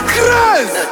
Crazy.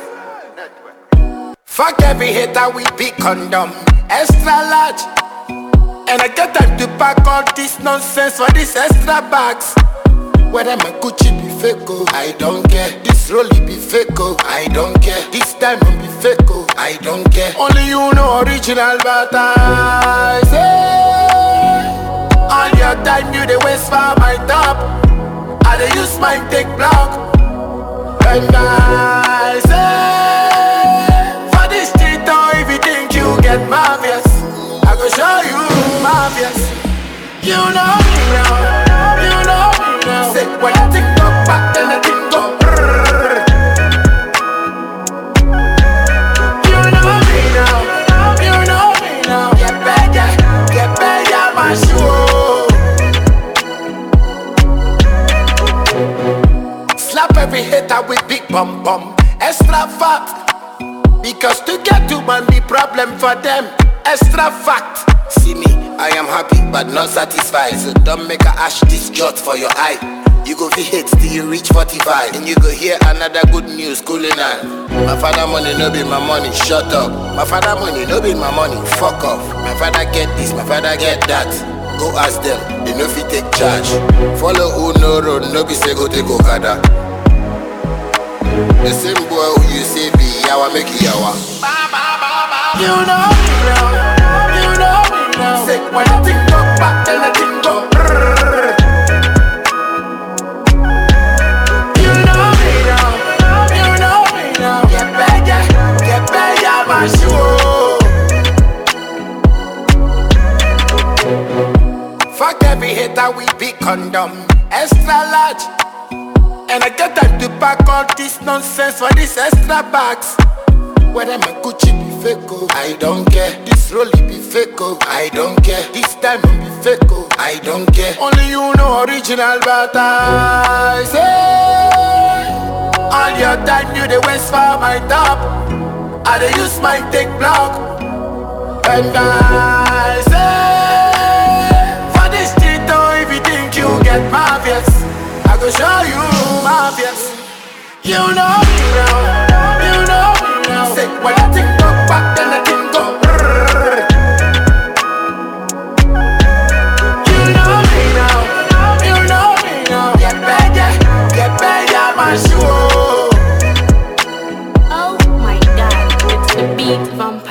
Fuck every hater with big condom, extra large. And I get time to pack all this nonsense for these extra bags. Whether my Gucci be fake, oh, I don't care. This Rolly be fake, oh, I don't care. This diamond be fake, oh, I don't care. Only you know original, but I say all your time you dey waste for my top. I dey use my take block. And I say for this street, oh, if you think you get marvelous, I go show you marvelous. You know me now, you know me now. Say when I think go back, then I think go. brrrr. You know me now, you know me now. Get better, get better, my shoe. Slap every hater with big bum bum, extra fat. Because to get to money problem for them, extra fact. See me, I am happy but not satisfied. So don't make a ash this jot for your eye. You go feel hate till you reach 45 And you go hear another good news cooling on My father money no be my money, shut up My father money no be my money, fuck off My father get this, my father get that Go ask them, they no fit take charge Follow who no road, no be say go take Okada the same boy who you say be yawa make you yawa. You know me now, you know me now. Say when I think go back, then I think go. brrrr. You know me now, you know me now. Get better, get better, my shoe. Fuck every hater with big condom, extra large. And I get time to pack all this nonsense for these extra bags. Whether my Gucci be fake, oh, I don't care. This Rolly be fake, oh, I don't care. This diamond be fake, oh, I don't care. Only you know original, but I say all your time you dey waste for my top. I dey use my take block, and I say for this street, oh, if you think you get marvelous, I go show you marvelous. You know me now, you know me now. Say when I think go back, then I think go. brrrr. You know me now, you know me now. Get better, get better, my shoe. Oh my god, it's the beat vampire.